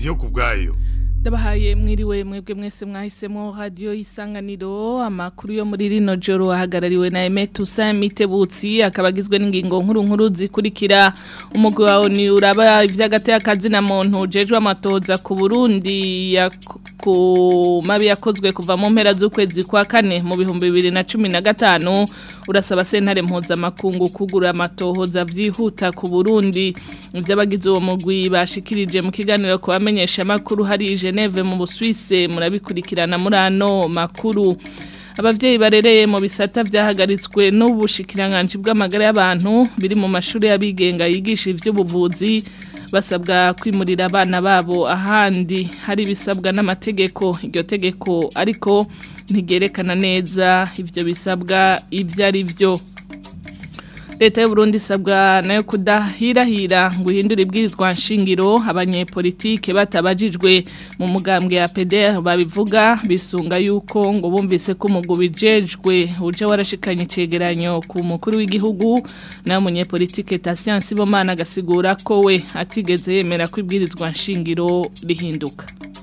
ndiyo kubwayo ndabahaye mwiriwe mwebwe mwese mwahisemo radiyo y'isanganiro amakuru yo muri rino joro ahagarariwe na Emet Usa Mitebutsi akaba agizwe n'ingingo nkuru nkuru zikurikira umugwi wawe ni uraba ivy'agate y'akazi na muntu jejwe amatoza ku Burundi ya ku mabi yakozwe kuva mu mpera z'ukwezi kwa kane mu bihumbi bibiri na cumi na gatanu urasaba sentare mpuzamakungu kugura amatohoza vyihuta ku Burundi ivy'abagize uwo mugwi bashikirije mu kiganiro ku bamenyesha makuru hari Geneve mu Busuwise murabikurikirana muri ano makuru abavyeyi barereye mu bisata vyahagaritswe n'ubushikiranganje bw'amagara y'abantu biri mu mashuri y'abigenga yigisha ivy'ubuvuzi basabwa kwimurira abana babo ahandi hari bisabwa n'amategeko iryo tegeko ariko ntigerekana neza ivyo bisabwa ivyo ari byo leta y'uburundi isabwa nayo kudahirahira ngo ihindure ibwirizwa nshingiro abanyepolitike batabajijwe mu mugambwe ya PDR babivuga bisunga yuko ngo bumvise ko umugubijejwe uje warashikanye icegeranyo ku mukuru w'igihugu nayo munyepolitike Tatien Sibomana agasigura ko we atigeze yemera ko ibwirizwa nshingiro rihinduka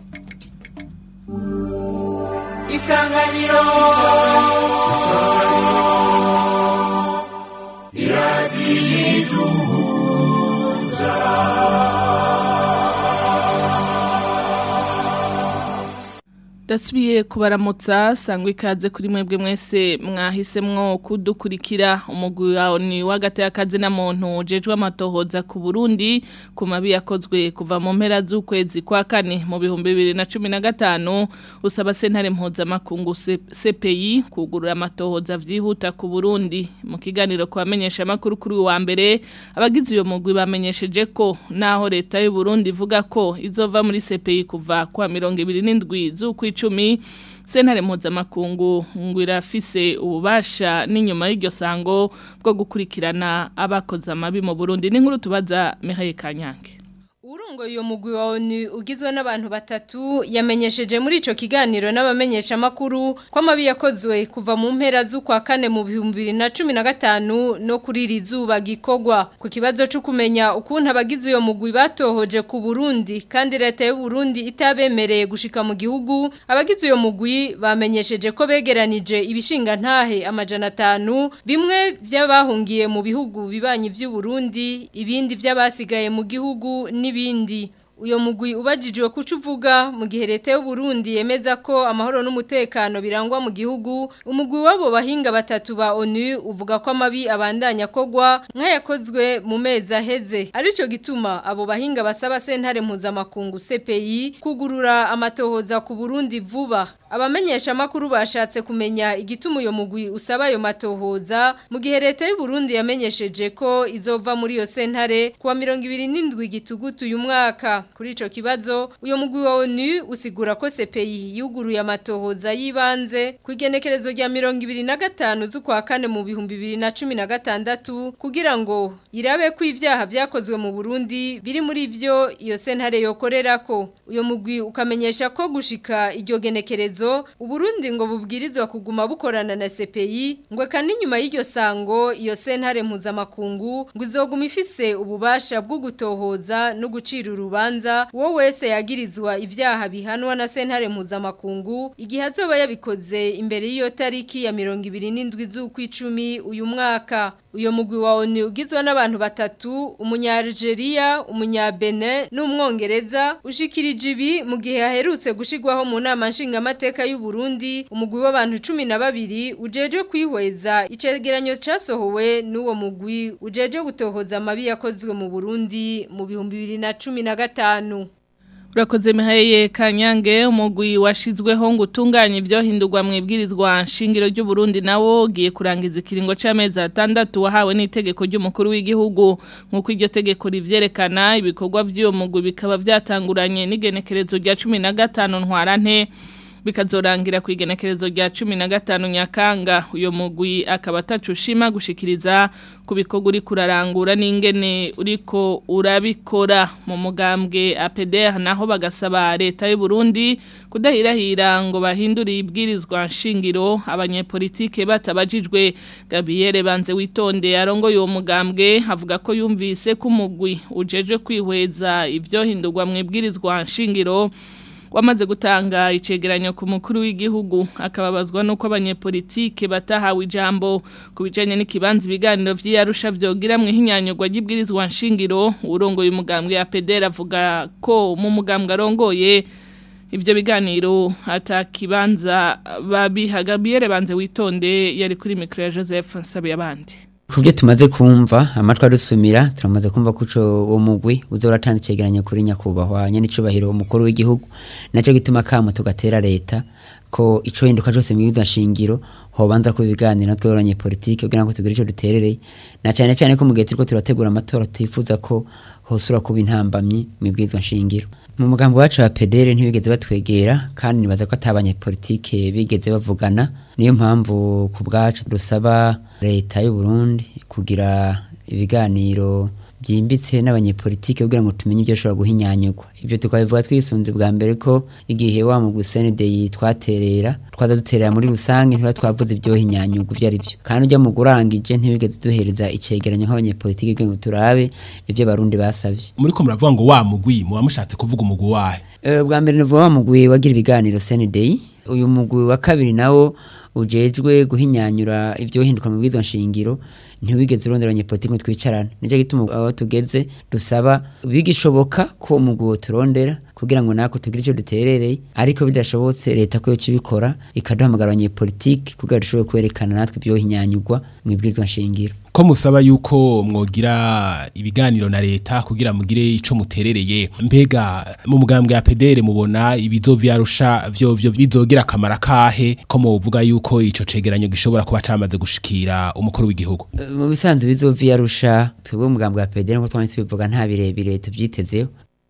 Isanganiro Dasubiye kubaramutsa sangwa ikaze kuri mwebwe mwese mwahisemwo kudukurikira umugwi wawe ni w'agati y'akazi na muntu ujejwe amatohoza ku Burundi ku mabi yakozwe kuva mu mpera z'ukwezi kwa kane mu bihumbi bibiri na cumi na gatanu usaba sentare mpuzamakungu CPI kugurura amatohoza vyihuta ku Burundi mu kiganiro ku bamenyesha amakuru kuri wa mbere abagize uyo mugwi bamenyesheje ko naho leta y'u Burundi ivuga ko izova muri CPI kuva kwa mirongo ibiri n'indwi z'ukwi icumi sentare mpuzamakungu ngo irafise ububasha n'inyuma y'iryo sango bwo gukurikirana abakoze amabi mu burundi n'inkuru tubaza mihaye kanyange Urungo yo mugwi wa ONU ugizwe n'abantu batatu yamenyesheje muri ico kiganiro n'abamenyesha makuru ko amabi yakozwe kuva mu mpera z'ukwa kane mu bihumbi na cumi na gatanu no kuri rizuba gikogwa ku kibazo cyo kumenya ukuntu abagize uyo mugwi batohoje ku Burundi kandi leta y'u Burundi itabemereye gushika mu gihugu abagize uyo mugwi bamenyesheje ko begeranije ibishinga ntahe amajana atanu bimwe by'abahungiye mu bihugu bibanyi by'u Burundi ibindi by'abasigaye mu gihugu ni n'ibindi uyo mugwi ubajijwe kuco uvuga mu gihe leta y'u Burundi yemeza ko amahoro n'umutekano birangwa mu gihugu umugwi wabo bahinga batatu ba ONU uvuga ko amabi abandanya kogwa nk'ayakozwe mu mezi aheze arico gituma abo bahinga basaba sentare mpuzamakungu CPI kugurura amatohoza ku Burundi vuba abamenyesha makuru bashatse kumenya igituma uyo mugwi usaba ayo matohoza mu gihe leta y'u Burundi yamenyesheje ko izova muri iyo sentare kuwa 27 gitugutu uyu mwaka kuri ico kibazo uyo mugwi wa ONU usigura ko CPI yuguruye amatohoza yibanze ku igenekerezo rya 25 z'ukwa kane mu bihumbi 2016 kugira ngo irabe ko ivyaha vyakozwe mu Burundi biri muri ivyo iyo sentare yokorerako uyo mugwi ukamenyesha ko gushika iryo genekerezo Uburundi ngo bubwirizwa kuguma bukorana na CPI ngo kandi nyuma y'iryo sango iyo sentare mpuzamakungu ngo izoguma ifise ububasha bwo gutohoza no gucira urubanza uwo wese yagirizwa ivyaha bihanwa na sentare mpuzamakungu igihe azoba yabikoze imbere y'iyo tariki ya 27 z'ukwicumi uyu mwaka uyo mugwi wa ONU ugizwe n'abantu batatu umunyalgeria umunyabene n'umwongereza ushikirije ibi mu gihe haherutse gushigwaho mu nama nshingamateka y'u Burundi umugwi w'abantu 12 ujeje kwihweza icegeranyo casohowe n'uwo mugwi ujeje gutohoza amabi yakozwe mu Burundi mu bihumbi bibiri na cumi na gatanu Urakoze mihayeye kanyange umugwi washizweho ngo utunganye ibyo hindurwa mu ibwirizwa nshingiro ry'u Burundi nawo ugiye kurangiza ikiringo c'amezi atandatu wahawe n'itegeko ry'umukuru w'igihugu nk'uko iryo tegeko rivyerekana ibikorwa by'uwo mugwi bikaba byatanguranye n'igenekerezo rya 15 ntwarante bikazorangira ku igenekerezo rya 15 Nyakanga uyo mugwi akaba atacushima gushikiriza ku bikorwa uri kurarangura n'ingene uriko urabikora mu mugambwe APDR naho bagasaba leta y'u Burundi kudahirahira ngo bahindure ibwirizwa nshingiro abanyepolitike batabajijwe Gabriel Banze witonde arongoye uwo mugambwe avuga ko yumvise ko umugwi ujeje kwihweza ibyo hindurwa mu ibwirizwa nshingiro wamaze gutanga icegeranyo ku mukuru w'igihugu akababazwa nuko abanyepolitike batahawe ijambo ku bijanye n'ikibanza ibiganiro vy'iyarusha vyogira mu ihinyanyurwa ry'ibwirizwa nshingiro urongoye umugambwe ya PDR avuga ko mu mugambwe arongoye ivyo biganiro atakibanza babihagabiyere banze witonde yari kuri micro ya Joseph Nsabe abandi Kubyo tumaze kumva amatwa rusumira turamaze kumva kuco uwo mugwi uzoratanga icegeranyo kuri nyakubahwa nyene icubahiro umukuru w'igihugu naco gituma kamo tugatera leta ko ico hinduka cyose mu biza shingiro hobanza ko ibiganiro natwe abanye politike kugira ngo tugire ico duterereye na cyane cyane ko mu gihe turiko turategura amatora tifuza ko hosura kuba intambamyi mu bwizwa shingiro mu mugambo wacu wa pedere ntibigeze batwegera kandi nibaza ko atabanye politike bigeze bavugana niyo mpamvu ku bwacu dusaba leta y'u Burundi kugira ibiganiro byimbitse n'abanyepolitike kugira ngo tumenye ibyo ashobora guhinyanyurwa ibyo tukabivuga twisunze bwa mbere ko igihe wa mu gusenede twaterera twaza duterera muri rusange ntibari twavuze ibyo hinyanyurwa ibyo ari byo kandi ujya mu gurangije ntibigeze duhereza icegeranyo nk'abanyepolitike kugira ngo turabe ibyo abarundi basavye muri ko muravuga ngo wa mugwi muba mushatse kuvuga umugwi wahe Eh, bwa mbere nivuga wa mugwi wagira ibiganiro senede uyu mugwi wa kabiri nawo ujejwe guhinyanyura ibyo hinduka mu bwizo nshingiro ntiwigeze urondera abanyepolitike ngo twicarane nicyo gituma aho tugeze dusaba bigishoboka ko umugwi turondera kugira ngo nako tugire icyo duterereye ariko bidashobotse leta ko yoca ibikora ikaduhamagara abanyepolitike kugira dushobore kwerekana natwe ibyo hinyanyurwa mu ibwirizwa nshingiro ko musaba yuko mwogira ibiganiro na leta kugira mugire ico muterereye mbega mu mugambwe ya PDR mubona ibizovyarusha vyo vyo bizogira akamara kahe ko muvuga yuko ico cegeranyo gishobora kuba camaze gushikira umukuru w'igihugu Eh, mu bisanzwe bizoviyarusha twebwe umugambi wa pedere nkuko twanditse bivuga nta birebire tubyitezeho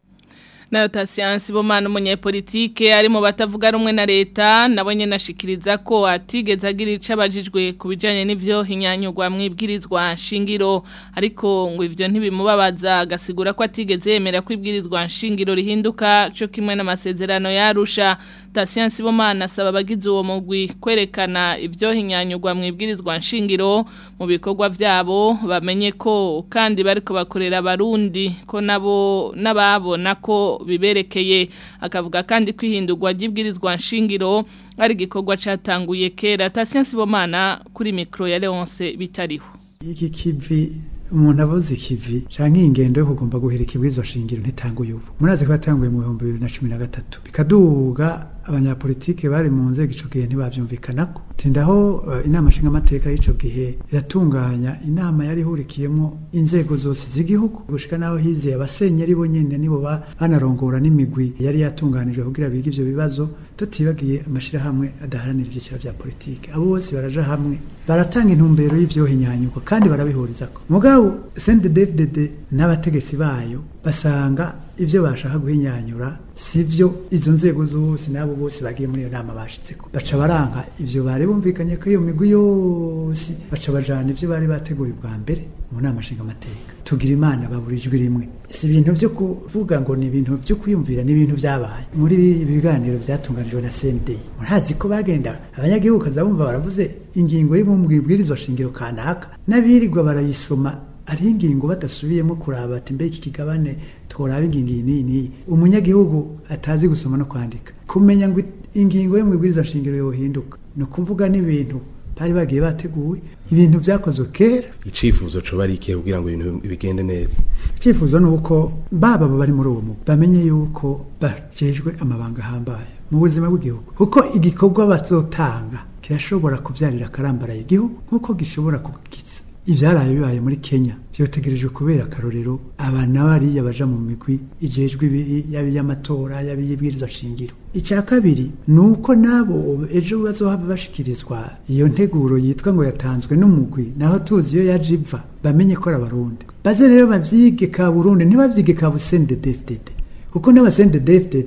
nayo tasiyansi bomana umunyepolitike ari mu batavuga rumwe na leta nabo nyene ashikiriza ko atigeze agira ico abajijwe ku bijanye n'ivyo hinyanyurwa mwibwirizwa nshingiro ariko ngo ivyo ntibimubabaza agasigura ko atigeze yemera ko ibwirizwa nshingiro rihinduka co kimwe n'amasezerano yarusha tasiyansi bomana asaba abagize uwo mugwi kwerekana ivyo hinyanyurwa mwibwirizwa nshingiro mu bikorwa vyabo bamenye ko kandi bariko bakorera abarundi ko nabo n'ababona ko biberekeye akavuga kandi kwihindurwa ry'ibwirizwa nshingiro ari igikorwa catanguye kera tasiyansi bomana kuri mikro ya Leonce bitariho iki kivi umuntu avuze ikivi canke ingendo yo kugomba guhera ikibwirizwa shingiro ntitanguye ubu murazi ko yatanguye mu bihumbi bibiri na cumi na gatatu bikaduga abanyapolitike bari mu nzego ico gihe ntibavyumvikanako tindaho uh, inama nshingamateka y'ico gihe iratunganya inama yari ihurikiyemo inzego zose z'igihugu gushika naho hizeye abasenyeri bo nyene nibo ba- banarongora n'imigwi yari yatunganijwe kugira bige ivyo bibazo tutibagiye amashirahamwe adaharanira ivyiciro vya politike abo bose baraja hamwe baratanga intumbero y'ivyohinyanyurwa kandi barabihurizako mugabo CNDD-FDD n'abategetsi bayo basanga ivyo bashaka guhinyanyura sivyo izo nzego zose n'abo bose bagiye muri iyo nama bashitseko baca baranka ivyo bari bumvikanye ko iyo migwi yose baca bajana ivyo bari bateguye bwa mbere mu nama nshingamateka tugira imana babura ijwi rimwe si ibintu vyo kuvuga ngo ni ibintu vyo kwiyumvira ni ibintu vyabaye muri ibi biganiro vyatunganijwe na CND murazi ko bagenda abanyagihugu kaza bumva baravuze ingingo y'ibwirizwa shingiro kanaka n'abirirwa barayisoma ari ingingo badasubiyemo kuraba ati mbe iki kigabane tworaba ingingo iyi n'iyi n'iyi umunyagihugu atazi gusoma no kwandika kumenya ngo ingingo yo mu ibwirizwa shingiro yohinduka ni ukuvuga n'ibintu bari bagiye bateguwe ibintu byakozwe kera icifuzo coba ari ikihe kugira ngo ibintu bigende neza icyifuzo ni uko baba bari muri uwo mugwi bamenye yuko bajejwe amabanga ahambaye mu buzima bw'igihugu kuko igikorwa bazotanga kirashobora kubyarira akarambaraye igihugu nk'uko gishobora kugiza ibyaraye bibaye muri kenya byotegerejwe kubera akarorero abana bariya baja mu migwi ijejwe yaba iy'amatora yaba iy'ibwirizwa shingiro icya kabiri ni uko nabo ejo bazohava bashikirizwa iyo nteguro yitwa ngo yatanzwe n'umugwi naho tuzi iyo yaje iva bamenye ko ari abarundi baze rero bavyige ka burundi ntibavyige ka busende dfdd kuko n'abasende dfdd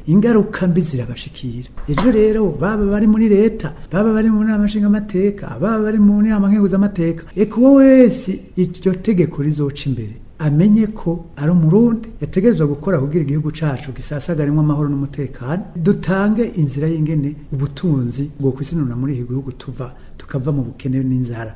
ingaruka mbi zirabashikira ejo rero baba bari muri leta baba bari mu nama nshingamateka baba bari mu nama nkenguzamateka eka uwo wese iryo tegeko rizoca imbere amenye ko ari umurundi yategerezwa gukora kugira igihugu cacu gisasagarimwo amahoro n'umutekano dutange inzira y'ingene ubutunzi bwo kwisinuna muri iki gihugu tuva tukava mu bukene n'inzara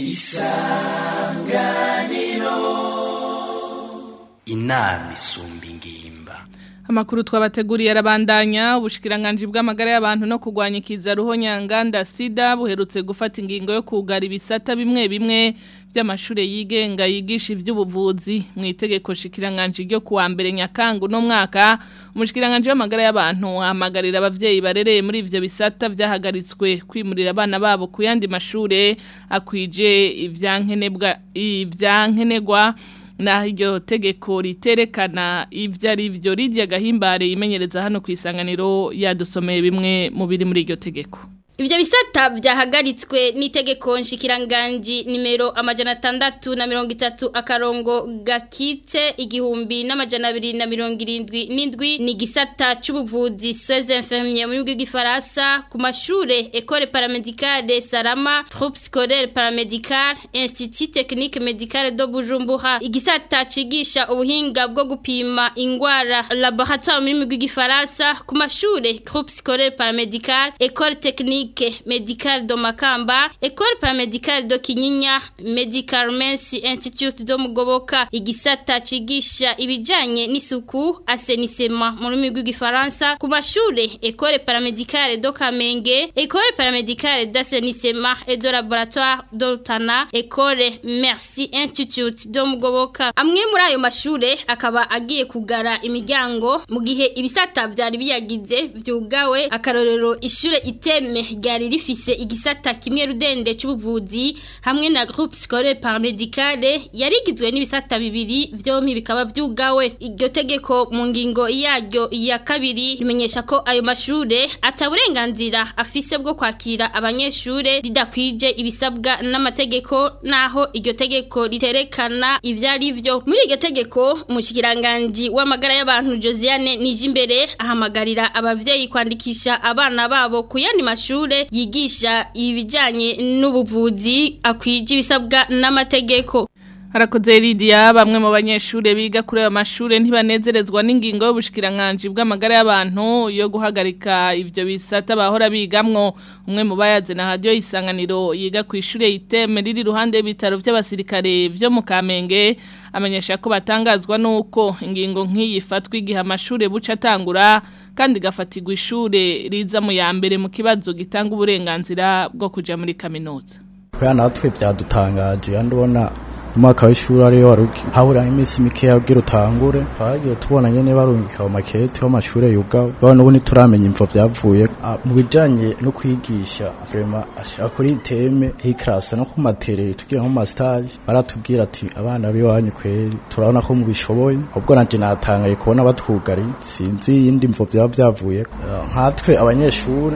inama isumba ingimba Amakuru twabateguriye arabandanya ubushikiranganje bw'amagara y'abantu no kugwanya ikiza ruhonyanganda sida buherutse gufata ingingo yo kugara ibisata bimwe bimwe by'amashure yigenga yigisha ivy'ubuvuzi mu itegeko shikiranganje ryo kuwa mbere nyakangu no mwaka umushikiranganje w'amagara y'abantu ahamagarira abavyeyi barereye muri ivyo bisata vyahagaritswe kwimurira abana babo ku yandi mashure akwije ivyankenebwa ivyankenegwa na iryo tegeko riterekana ibyo ari byo rirya gahimbare imenyereza hano ku isanganiro yadusomeye bimwe mu biri muri iryo tegeko Ivyo bisata vyahagaritswe n'itegeko nshikiranganji nimero amajana atandatu na mirongo itatu akarongo gakitse igihumbi n'amajana abiri na mirongo irindwi n'indwi ni gisata c'ubuvuzi soins infirmiers mu rurimi rw'igifaransa ku mashure école paramedicale Salama groupe scolaire paramédical institut technique médical de Bujumbura igisata cigisha ubuhinga bwo gupima ingwara laboratoire mu rurimi rw'igifaransa ku mashure groupe scolaire paramédical école technique clinique médicale de Makamba, école paramédicale de Kinyinya, Medical Mensi Institute de Mugoboka, igisata cigisha ibijanye n'isuku, assainissement mu rurimi rw'igifaransa, ku mashure école paramédicale de Kamenge, école paramédicale d'assainissement et de laboratoire de Rutana, école Merci Institute de Mugoboka. Amwe muri ayo mashure akaba agiye kugara imiryango mu gihe ibisata vyari biyagize vyugawe akarorero ishure iteme ryari rifise igisata kimwe rudende c'ubuvuzi hamwe na groupe scolaire paramédicale yarigizwe n'ibisata bibiri vyompi bikaba vyugawe iryo tegeko mu ngingo yaryo ya kabiri rimenyesha ko ayo mashure ataburenganzira afise bwo kwakira abanyeshure ridakwije ibisabwa n'amategeko naho iryo tegeko riterekana ivyari vyo muri iryo tegeko umushikiranganje w'amagara y'abantu Josiane Nijimbere ahamagarira abavyeyi kwandikisha abana babo ku yandi mashure yigisha ibijanye n'ubuvuzi akwije ibisabwa n'amategeko Harakoze Lydia bamwe mu banyeshure biga kuri ayo mashure ntibanezerezwa n'ingingo y'ubushikiranganje bw'amagara y'abantu yo guhagarika ivyo bisata bahora bigamwo umwe mu bayaze na radio isanganiro yiga ku ishure iteme riri ruhande y'ibitaro vy'abasirikare vyo mu Kamenge amenyesha ko batangazwa nuko ingingo nk'iyi ifatwa igihe amashure buca atangura kandi gafatirwa ishure riza mu ya mbere mu kibazo gitanga uburenganzira bwo kuja muri kaminuza kubera natwe byadutangaje kandi ubona umwaka w'ishuri ariyo waruki habura iminsi mikeya kugira utangure twagiye tubona nyene barungika mu makete w'amashure yugawe bwa n'ubu ntituramenya imvo vyavuye Ah, mu bijanye no kwigisha vraiment ashaka kuri iteme hikrasa no ku matere tugiye nko mu stage baratubwira ati abana b'iwanyu kweri turabona ko mubishoboye ubwo nanje natangaye kubona batwugari sinzi iyindi mvo vyaba vyavuye Ah, nkatwe abanyeshure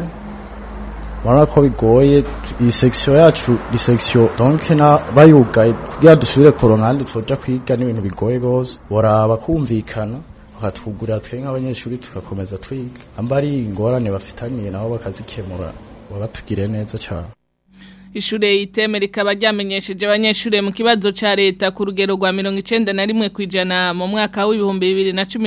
Mwana ko bigoye iyi section yacu iyi section donc na bayugaye kugira dusubire koronka handi twoja kwiga n'ibintu bigoye gose boraba kumvikana bakatwugurira twe nk'abanyeshuri tugakomeza twiga amba ari ingorane bafitaniye nabo bakazikemura babatugire neza cyane Ishure iteme rikaba ryamenyesheje abanyeshure mu kibazo ca leta ku rugero rwa 91 kwijana mu mwaka w'ibihumbi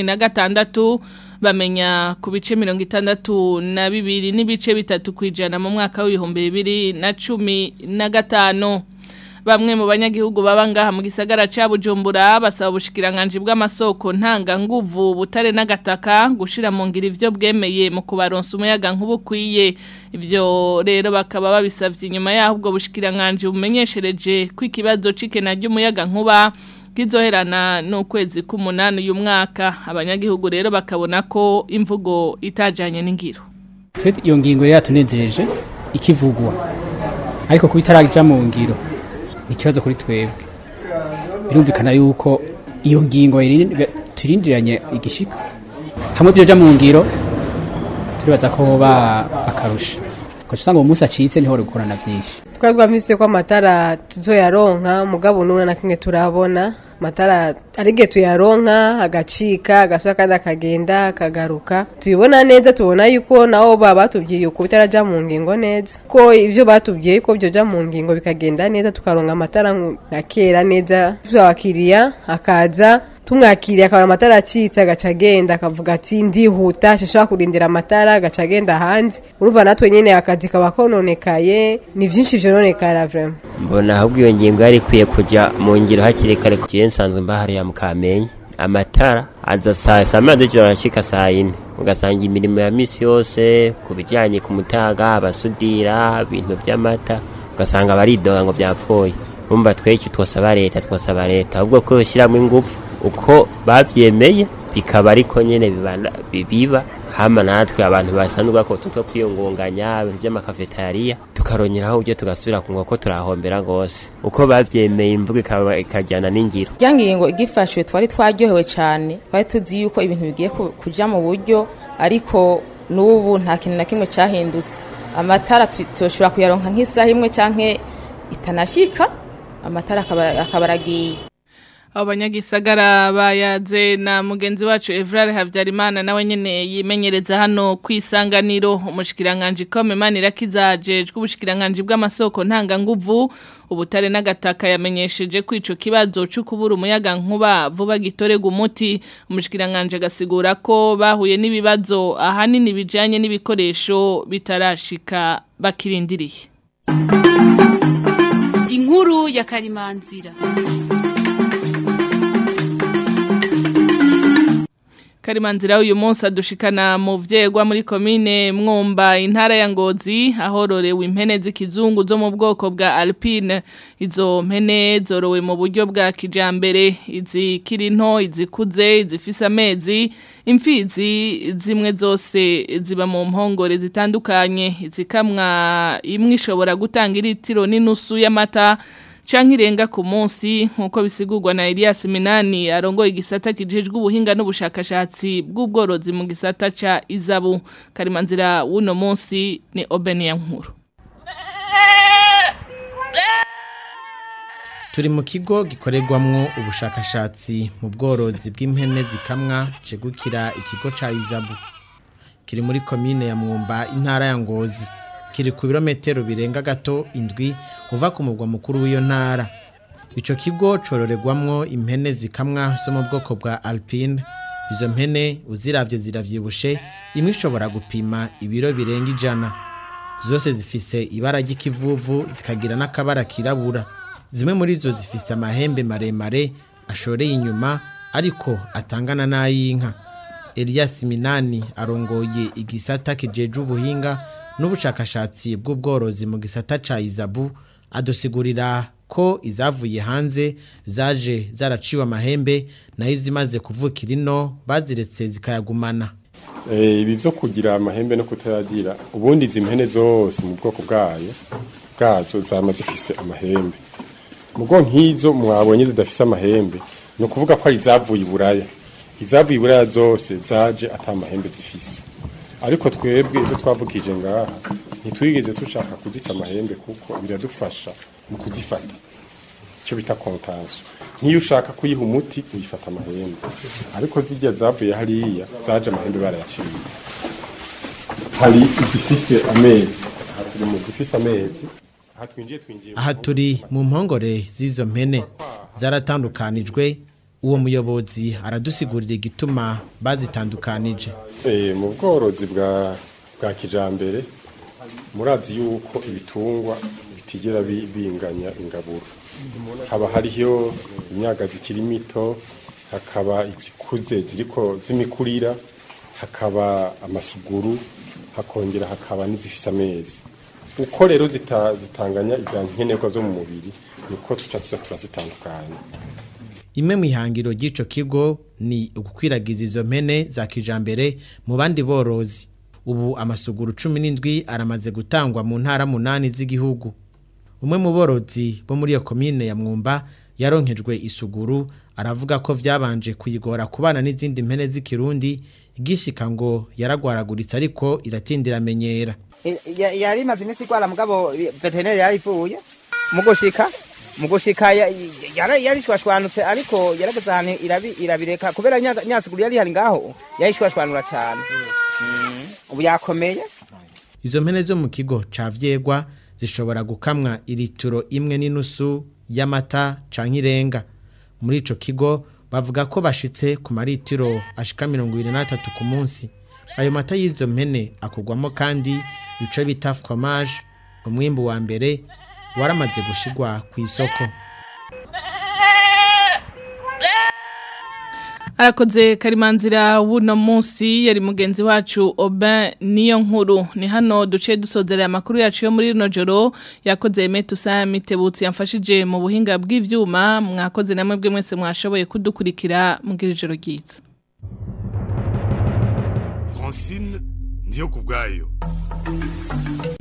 2016 bamenya ku bice 62 na bibiri n'ibice bitatu kwijana mu mwaka w'ibihumbi 2015 Bamwe mu banyagihugu baba ngaha mu gisagara ca Bujumbura basaba ubushikiranganje bw'amasoko ntanga nguvu butare n'agataka gushira mu ngira ivyo bwemeye mu kubaronsa umuyaga nk'ubukwiye ivyo rero bakaba babisavye inyuma yaho ubwo bushikiranganje bumenyeshereje ko ikibazo cikena ry'umuyaga nkuba kizoherana n'ukwezi k'umunani uyu mwaka abanyagihugu rero bakabona ko imvugo itajanye n'ingiro twe iyo ngingo rero yatunezereje ikivugwa ariko kuba itaraja mu ngiro ni ikibazo kuri twebwe birumvikana yuko iyo ngingo iri- turindiranye igishika hamwe byoja mu ngiro turibaza ko hoba akarusha ugaca usanga uwo munsi acitse niho rukorana byinshi twari twamvise ko amatara tuzoyaronka mugabo n'umwe na kimwe turabona amatara ari igihe tuyaronka agacika agasura kandi akagenda akagaruka tubibona neza tubona yuko nabo baba batubwiye uko bitarajya mu ngingo neza ko ibyo batubwiye ko byoja mu ngingo bikagenda neza tukaronka amatara nka kera neza abakiriya akaza tumwakiriye akabona amatara acitse agaca agenda akavuga ati ndihuta shashobora kurindira amatara agaca agenda hanze urumva natwe nyine akazi kaba kononekaye ni byinshi vyononekara vraiment mbona ahubwo iyo ngingo yari ikwiye kujya mu ngiro hakiri kare kugiye nsanzwe mbahariya mu kamenge amatara aza saa saa moya z'ijoro arashika saa yine ugasanga imirimo ya misi yose ku bijyanye ku mutaga abasudira ibintu by'amata ugasanga baridoga ngo byapfuye urumva twese twosaba leta twosaba leta ahubwo ko yoshyiramo ingufu uko babyemeye bikaba ariko nyine biba hama natwe abantu basanzwe bakora two kwiyungunganya ibintu by'amakafetariya tukarongeraho uburyo tugasubira ku nkoko turahombera rwose uko babyemeye imvugo ikajyana n'ingiro rya ngingo igifashwe twari twaryohewe cyane twari tuzi yuko ibintu bigiye kujya mu buryo ariko n'ubu nta kintu na kimwe cyahindutse amatara tushobora kuyaronka nk'isaha imwe cyangwa itanashyika amatara akaba aragiye abanyagisagara bayaze na mugenzi wacu Evrard Havyarimana nawe nyene yimenyereza hano kwisanganiro umushikiranganje komemani rakizajejwe ubushikiranganje bw'amasoko ntanga nguvu ubutare n'agataka yamenyesheje ko ico kibazo cyo kubura umuyaga nkuba vuba gitorega umuti umushikiranganje gasigura ko bahuye n'ibibazo ahanini bijanye n'ibikoresho bitarashika bakirindiriye inkuru ya karimanzira Karimanzira uyu munsi adushikana mu vyegwa muri komine Mwumba intara ya Ngozi ahororewe impene z'ikizungu zo mu bwoko bwa Alpine izo mpene zorowe mu buryo bwa kijambere izikiri nto izikuze izifise amezi imfizi zimwe zose ziba mu mpongore zitandukanye izikamwa imwe ishobora gutanga iritiro n'inusu y'amata canke irenga ku munsi nkuko bisigurwa na Elias Minani arongoye igisata kijejwe ubuhinga n'ubushakashatsi bw'ubworozi mu gisata ca Izabu Karimanzira wuno munsi ni Obenia nkuru Turi mu kigo gikorerwamwo ubushakashatsi mu bworozi bw'impene zikamwa cegukira ikigo ca Izabu kiri muri komine ya Mwumba intara ya Ngozi kiri ku birometero birenga gato indwi uva ku mugwa mukuru w'iyo ntara icyo kigo cororegwamwo impene zikamwa zo mu bwoko bwa alpine izo mpene uziravye ziravyibushe imwe ishobora gupima ibiro birenga ijana zose zifise ibara ry'ikivuvu zikagira n'akabara kirabura zimwe muri zo zifise amahembe maremare ashoreye inyuma ariko atangana n'ay'inka Elias Minani arongoye igisata kijeje ubuhinga n'ubushakashatsi bw'ubworozi mu gisata ca Izabu adusigurira ko izavuye hanze zaje zaraciwe amahembe nayo izimaze kuvukira ino baziretse zikayagumana ibi byo kugira amahembe no kutayagira ubundi izi mpene zose mu bwoko bwayo bwazo zama zifise amahembe mugo nk'izo mwabonye zidafise amahembe ni ukuvuga ko ari izavuye iburaya izavuye iburaya zose zaje ata amahembe zifise ariko twebwe ibyo twavugije ngaha ntitwigeze dushaka kuzica amahembe kuko biradufasha mu kuzifata icyo bita kontansiyo nk'iyo ushaka kuyiha umuti uyifata amahembe ariko zijya zavuye hariya zaje amahembe barayaciye hari izifise amezi aha turi mu zifise amezi aha twinjiye twinjiye aha turi mu mpongore z'izo mpene zaratandukanijwe uwo muyobozi aradusigurira igituma bazitandukanije mu bworozi bwa bwa kijambere murazi yuko ibitungwa bitigera binganya ingaburo haba hariho imyaga zikiri mito hakaba izikuze ziriko z'imikurira hakaba amasuguru hakongera hakaba n'izifise amezi uko rero zitanganya ibya nkenerwa zo mu mubiri niko tuca tuza turazitandukanya imwe mu ihangiro ry'ico kigo ni ugukwiragiza izo mpene za kijambere mu bandi borozi ubu amasuguru cumi n'indwi aramaze gutangwa mu ntara munani z'igihugu umwe mu borozi bo muri iyo komine ya mwumba yaronkejwe isuguru aravuga ko vyabanje kuyigora kubana n'izindi mpene z'ikirundi igishika ngo yaragwaraguritse ariko iratindira amenyera yari imaze iminsi igwara mugabo veterineri yarivuye mu gushika mu gushika ya- yara- yarishwashwanutse ariko yarageze ahantu irabi- irabireka kubera nya- nyasiguru yari hari ngaho yarishwashwanura cyane Mm, ubu yakomeye Izo mpene zo mu kigo ca vyegwa zishobora gukamwa iritiro imwe n'inusu y'amata canke irenga. Muri ico kigo bavuga ko bashitse ku maritiro ashika 23 ku munsi. Ayo mata y'izo mpene akugwamo kandi ico bita fromage, umwimbu wa mbere waramaze gushigwa ku isoko. Arakoze karimanzira wuno munsi yari mugenzi wacu Oben niyo nkuru ni hano duce dusozerera amakuru yacu yo muri rino joro yakoze Metusa Mitebutsi yamfashije mu buhinga bw'ivyuma mwakoze namwe bwe mwese mwashoboye kudukurikira mugira ijoro ryiza Francine ndiyo kubwayo